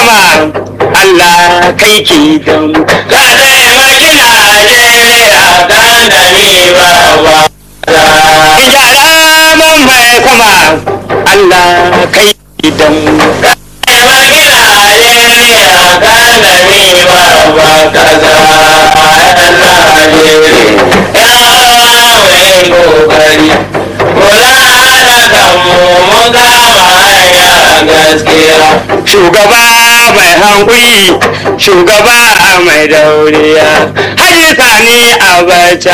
sama Allah kai ki dan ka taimaki Najeriya kan da ni ba ba Ijara mun mai sama Allah kai ki dan taimaki Najeriya kan da ni ba ba kaza yan Najeriya ya mai kokari kula da kanmu mun kama hanya gaskiya shugaba mai hankuri shugaba mai dauriya hajji sani abacha